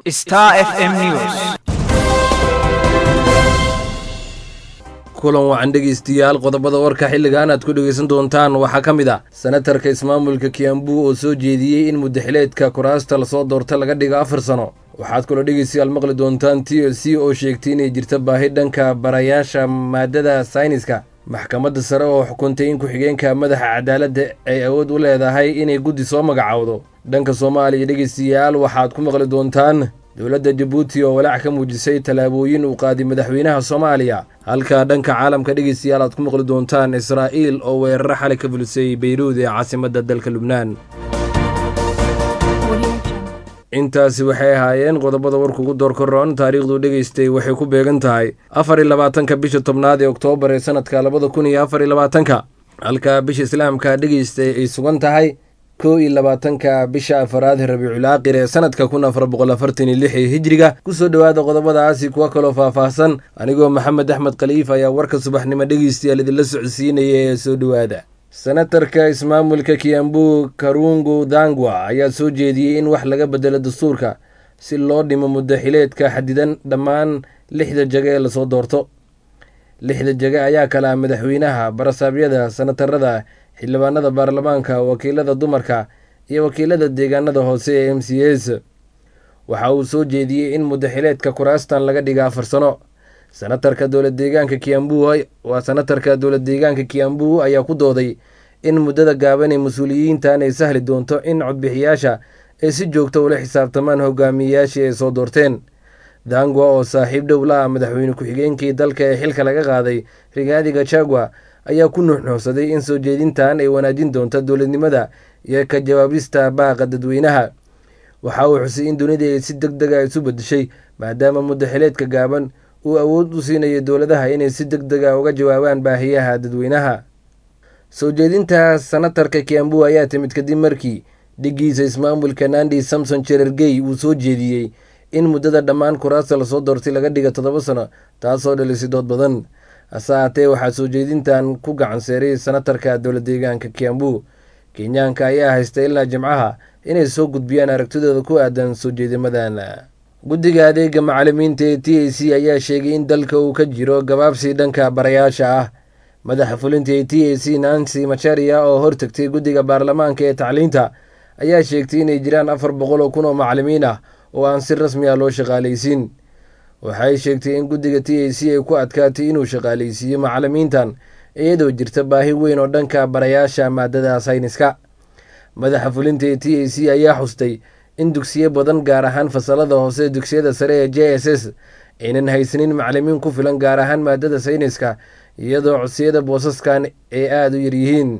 Star FM News. kulan wacan dhegaystayaal qodobada warka xilligan aad ku dhegaysan doontaan waxaa ka mid ah senatarka ismaamulka kiambu oo soo jeediyey in mudaxileedka kuraasta lasoo doorta laga dhigo afar sano waxaad kaloo dhegaystayaal maqli doontaan t l c oo sheegtay inay jirta baahi dhanka barayaasha maadada sayniska maxkamadda sare oo xukuntay in ku-xigeenka madaxa cadaaladda ay awood u leedahay inay guddi soo magacowdo dhanka soomaaliya dhegaystayaal waxaad ku maqli doontaan dowladda jabuuti oo walaac ka muujisay tallaabooyin uu qaaday madaxweynaha soomaaliya halka dhanka caalamka dhegaystayaal aad ku maqli doontaan israa'iil oo weeraro xalay ka fulisay beyruud ee caasimadda dalka lubnaan intaasi waxay ahaayeen qodobada warka ugu door koroon taariikhdu dhegaystay waxay ku beegan tahay afar iyo labaatanka bisha tobnaad ee oktoobar ee sanadka labada kun iyo afar iyo labaatanka halka bisha islaamka dhegaystay ay sugan tahay kow iyo labaatanka bisha afaraad rabiicul aaqir ee sanadka kun afar boqol afartan iyo lix ee hijriga kusoo dhowaada qodobadaasi kuwa kaloo faahfaahsan anigoo maxamed axmed khaliif ayaa warka subaxnimo dhegeystayaal idinla socodsiinaya ee soo dhowaada senatarka ismaamulka kiambu karungu dangwa ayaa soo jeediyey in wax laga bedelo dastuurka si loo dhimo mudaxileedka xadidan dhammaan lixda jage ee lasoo doorto lixda jage ayaa kala ah madaxweynaha barasaabyada senatarada xildhibaanada baarlamaanka wakiilada dumarka iyo wakiilada deegaanada hoose ee m c s waxa uu soo jeediyey in mudaxileedka kuraastan laga dhiga afar sano senatarka dowlad deegaanka kiambu waa senatarka dowlad deegaanka kiambu ayaa ku dooday in muddada gaaban ee mas-uuliyiintan ay sahli doonto in codbixiyaasha ay si joogto ula xisaabtamaan hogaamiyeyaashii ay soo doorteen dangwa oo saaxiib dhow la ah madaxweyne ku-xigeenkii dalka ee xilka laga qaaday rigaadi gachagua ayaa ku nuuxnuuxsaday in soo jeedintan ay wanaajin doonto dowladnimada iyo ka jawaabista baaqa dadweynaha waxa uu xusay in dunida ay si deg dega isu bedeshay maadaama mudaxileedka gaaban uu awood u siinayo dowladaha inay si deg dega uga jawaabaan baahiyaha dadweynaha soo jeedinta senatarka kiambu ayaa timid kadib markii dhigiisa ismaamulka nandi samson jerergey uu soo jeediyey in muddada dhammaan kuraasta lasoo doortay laga dhiga toddoba sano taasoo dhalisay dood badan hase haatee waxaa soo jeedintan ku gacan seeray senatarka dowlad deegaanka kiambu kenyaanka ayaa haysta ilaa jimcaha inay soo gudbiyaan aragtidooda ku aadan soo jeedimadan guddiga adeega macalimiinta ee t a c ayaa sheegay in dalka uu ka jiro gabaabsi dhanka barayaasha ah madaxa fulinta ee t a c nancy macharia oo hortagtay guddiga baarlamaanka ee tacliinta ayaa sheegtay inay jiraan afar boqol oo kun oo macalimiin ah oo aan si rasmi ah loo shaqaalaysiin waxay sheegtay in guddiga t a c ay ku adkaatay inuu shaqaalaysiiyo macalimiintan iyadoo jirta baahi weyn oo dhanka barayaasha maadada sayniska madaxa fulinta ee t a c ayaa xustay in dugsiyo badan gaar ahaan fasalada hoose dugsiyada sare ee j s s aynan haysanin macalimiin ku filan gaar ahaan maadada sayniska iyadoo codsiyada boosaskan ay aada u yaryihiin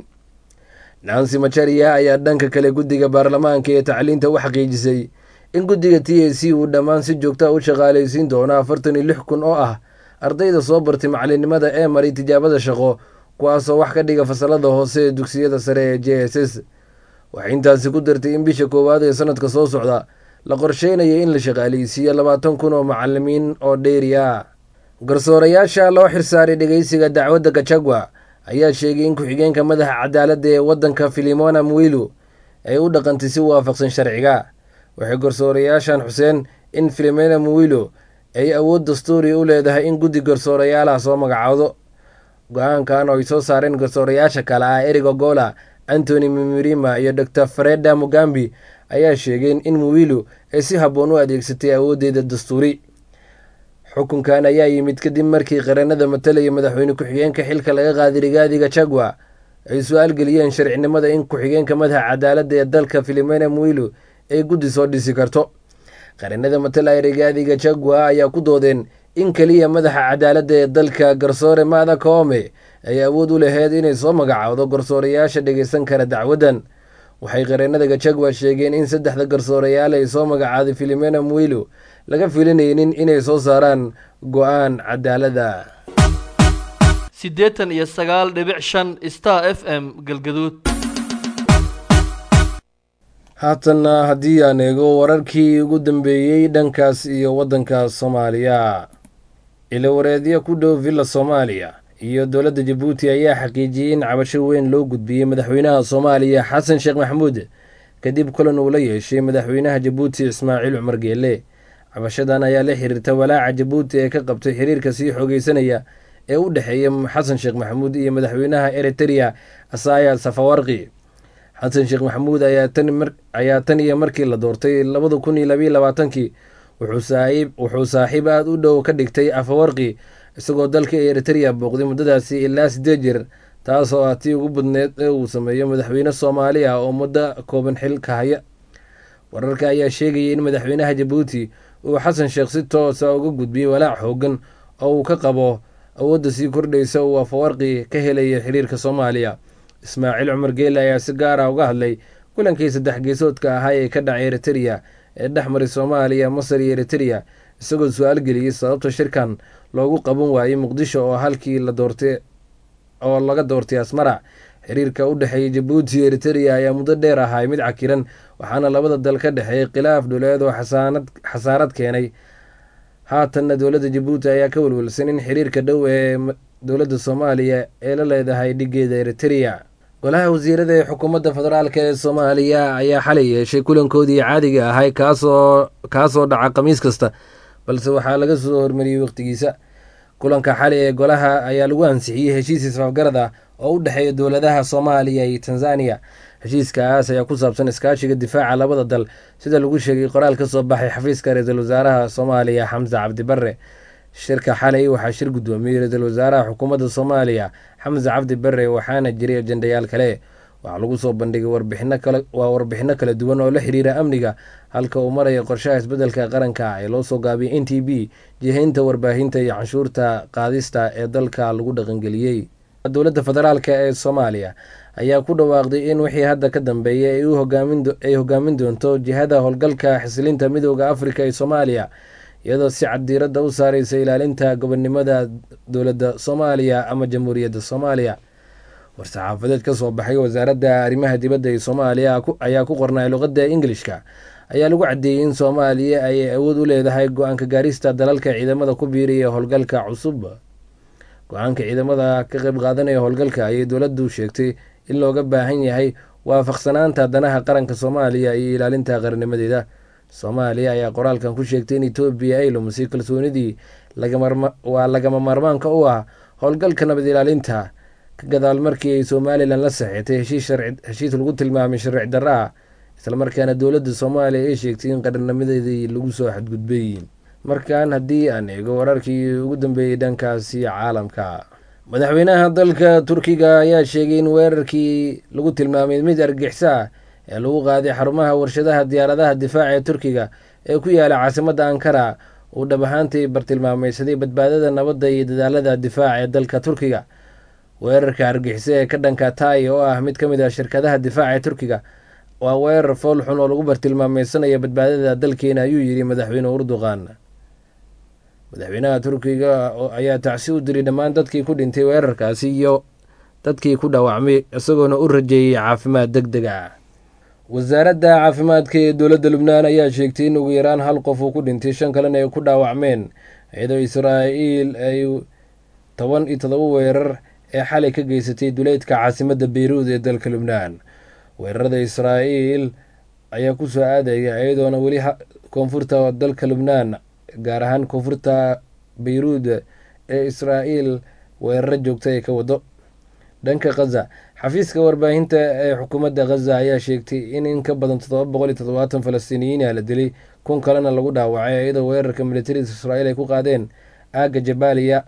nancy macharia ayaa dhanka kale guddiga baarlamaanka ee tacliinta u xaqiijisay in guddiga t a c uu dhammaan si joogta u shaqaalaysiin doono afartan iyo lix kun oo ah ardayda soo bartay macalinimada ee maray tijaabada shaqo kuwaasoo wax ka dhiga fasalada hoose ee dugsiyada sare ee j s s waxay intaasi ku dartay in bisha koowaad ee sanadka soo socda la qorsheynaya in la shaqaalaysiiyo labaatan kun oo macalimiin oo dheeri ah garsoorayaasha loo xirsaaray dhegeysiga dacwadda gachagua ayaa sheegay in ku-xigeenka madaxa cadaaladda ee waddanka filimona mwilu ay u dhaqantay si waafaqsan sharciga waxay garsoorayaashan xuseen in filimona mwilo ay awood dastuuri u leedahay in guddi garsoorayaalaha soo magacaado go-aankan oo ay soo saareen garsoorayaasha kale ah eric ogola antony mimirima iyo dor freda mugambi ayaa sheegeen in muwilu ay si habboon u adeegsatay awooddeeda dastuuri xukunkan ayaa yimid kadib markii qaranada matalaya madaxweyne ku-xigeenka xilka laga qaaday rigaadi gachagua ay su-aal geliyeen sharcinimada in ku-xigeenka madaxa cadaaladda ee dalka filimena muwilu ay guddi soo dhisi karto qaranada matalaya rigaadi gachagua ayaa ku doodeen in keliya madaxa cadaaladda ee dalka garsoore maada koome ay awood u laheyd inay soo magacaawdo garsoorayaasha dhegeysan kara dacwaddan waxay qareenada gachagua sheegeen in saddexda garsoorayaal ay soo magacaaday filimena mwilu laga filinaynin inay soo saaraan go-aan cadaalada siddeetan iyo sagaal dhibic shan star f m galgaduud haatanna haddii aan eego wararkii ugu dambeeyey dhankaas iyo waddanka soomaaliya ilawareedyo ku dhow villa soomaaliya iyo dowladda jabuuti ayaa xaqiijiyey in cabasho weyn loo gudbiyey madaxweynaha soomaaliya xasan sheekh maxamuud kadib kulan uu la yeeshay madaxweynaha jabuuti ismaaciil cumar geele cabashadan ayaa la xiriirta walaaca jabuuti ee ka qabtay xiriirka sii xoogeysanaya ee u dhexeeya xasan sheekh maxamuud iyo madaxweynaha eritereya asaya safawarqi xasan sheekh maxamuud ayaa tan iyo markii la doortay labada kun iyo labayo labaatankii wuxuu saaxiib aada u dhow ka dhigtay afawarqi isagoo dalka eritereya booqday muddadaasi ilaa sideed jir taasoo ah tii ugu badneed ee uu sameeyo madaxweyne soomaali ah oo muddo kooban xil ka haya wararka ayaa sheegayay in madaxweynaha jabuuti uu xasan sheekh si toosa uga gudbiyey walaac xoogan oo uu ka qabo awoodda sii kordhaysa uu afawarqi ka helaya xiriirka soomaaliya ismaaciil cumar geele ayaa si gaar ah uga hadlay kulankii saddex geesoodka ahaa ee ka dhacay eritereya ee dhex maray soomaaliya masar iyo eritereya isagoo su-aal geliyey sababta shirkan loogu qaban waayey muqdisho oo halkii la doortay oo laga doortay asmara xiriirka u dhexeeya jabuuti iyo eritereya ayaa muddo dheer ahay mid cakiran waxaana labada dal ka dhexeeyay khilaaf dhuleed oo xasaarad keenay haatanna dowladda jabuuti ayaa ka welwelsan in xiriirka dhow ee dowladda soomaaliya ee la leedahay dhigeeda eritereya golaha wasiirada ee xukuumadda federaalk ee soomaaliya ayaa xalay yeeshay kulankoodii caadiga ahay kaasoo kaasoo dhaca khamiis kasta balse waxaa laga soo hormariyey waqtigiisa kulanka xali ee golaha ayaa lagu ansixiyey heshiis isfaafgarad ah oo u dhexeeya dowladaha soomaaliya iyo tanzaniya heshiiskaas ayaa ku saabsan iskaashiga difaaca labada dal sida lagu sheegay qoraal ka soo baxay xafiiska ra-iisul wasaaraha soomaaliya xamse cabdibare shirka xalay waxaa shir guddoomiyey ra-iisul wasaaraha xukuumadda soomaaliya xamse cabdi bare waxaana jiray ajendayaal kale waxaa lagu soo bandhigay waa warbixino kala duwan oo la xiriira amniga halka uu maraya qorshaha isbeddelka qaranka ee loo soo gaabiyay n t b jihaynta warbaahinta iyo canshuurta qaadista ee dalka lagu dhaqangeliyey dowladda federaalk ee soomaaliya ayaa ku dhawaaqday in wixii hadda ka dambeeya ay hogaamin doonto jihada howlgalka xisilinta midooda afrika ee soomaaliya iyadoo si cad diiradda u saareysa ilaalinta gobonnimada dowladda soomaaliya ama jamhuuriyadda soomaaliya war-saxaafadeed ka soo baxay wasaaradda arrimaha dibadda ee soomaaliya ayaa ku qornay luqadda ingilishka ayaa lagu caddeeyey in soomaaliya ay awood u leedahay go-aanka gaarista dalalka ciidamada ku biiraya howlgalka cusub go-aanka ciidamada ka qayb qaadanaya howlgalka ayay dowladdu sheegtay in looga baahan yahay waafaqsanaanta danaha qaranka soomaaliya iyo ilaalinta qarnimadeeda soomaaliya ayaa qoraalkan ku sheegtay in etoobiya ay lumisay kalsoonidii waa lagama maarmaanka u ah howlgalka nabad ilaalinta ka gadaal markii ay somalilan la saxeetay heshiis lagu tilmaamay sharci darra ah islamarkaana dowladda soomaaliya ay sheegtay in qarnimadeedii lagu soo xadgudbay markan haddii aan eego wararkii ugu dambeeyey dhankaasi caalamka madaxweynaha dalka turkiga ayaa sheegay in weerarkii lagu tilmaamay mid argixisa ah ee lagu qaaday xarumaha warshadaha diyaaradaha difaaca ee turkiga ee ku yaala caasimadda ankara uu dhab ahaantii bartilmaameysaday badbaadada nabadda iyo dadaalada difaaca ee dalka turkiga weerarka argixisa ee ka dhanka taay oo ah mid ka mid ah shirkadaha difaaca ee turkiga waa weerar fool xun oo lagu bartilmaameysanayo badbaadada dalkeena ayuu yidhi madaxweyne urduqan madaxweynaha turkiga ayaa tacsi u diray dhammaan dadkii ku dhintay weerarkaasi iyo dadkii ku dhaawacmay isagoona u rajeeyey caafimaad deg deg ah wasaaradda caafimaadka ee dowladda lubnaan ayaa sheegtay in ugu yaraan hal qof uu ku dhintay shan kalena ay ku dhaawacmeen iyadoo israa'iil ay toban iyo todoba weerar ee xalay ka geysatay duleydka caasimadda beyruud ee dalka lubnaan weerarada israa'iil ayaa ku soo aadaya iyadoona weli koonfurta dalka lubnaan gaar ahaan koonfurta beyruud ee israa'iil weeraro joogta ay ka wado dhanka khaza xafiiska warbaahinta ee xukuumadda khaza ayaa sheegtay in in ka badan toddoba boqol iyo toddobaatan falastiiniyiina la dilay kun kalena lagu dhaawacay iyadoo weerarka militariga israa'iil ay ku qaadeen aagga jabaaliya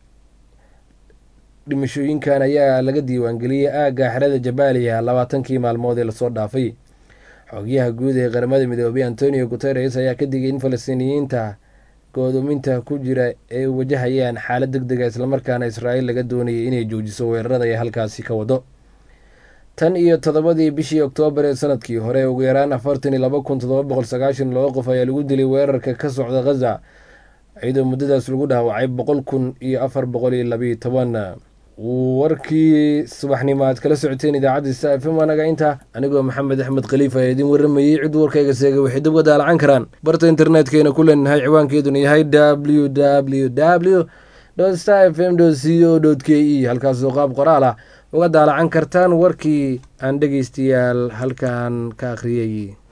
dhimashooyinkan ayaa laga diiwaangeliyey aagga xerada jabaaliya labaatankii maalmood ee lasoo dhaafay xogyaha guud ee qaramada midoobay antonio guteres ayaa ka digay in falastiiniyiinta go'doominta ku jira ay wajahayaan xaalad deg dega islamarkaana israa'iil laga doonayay inay joojiso weerarada ay halkaasi ka wado tan iyo toddobadii bishii oktoobar ee sanadkii hore ugu yaraan afartan iyo laba kun toddoba boqol sagaashan laba qof ayaa lagu dilay weerarka ka socda khaza iyadoo muddadaas lagu dhaawacay boqol kun iyo afar boqol iyo labayo toban warkii subaxnimo aad kala socoteen idaacadda sta f m anaga inta anigoo maxamed axmed khaliif ayaa idiin warramayey cid warkayga seegay waxay dib uga daalacan karaan barta internetkeyna ku leenahay ciwaankeeduna yahay w w w star f m c o k e halkaasoo qaab qoraal ah uga daalacan kartaan warkii aan dhegeystayaal halkan ka akhriyey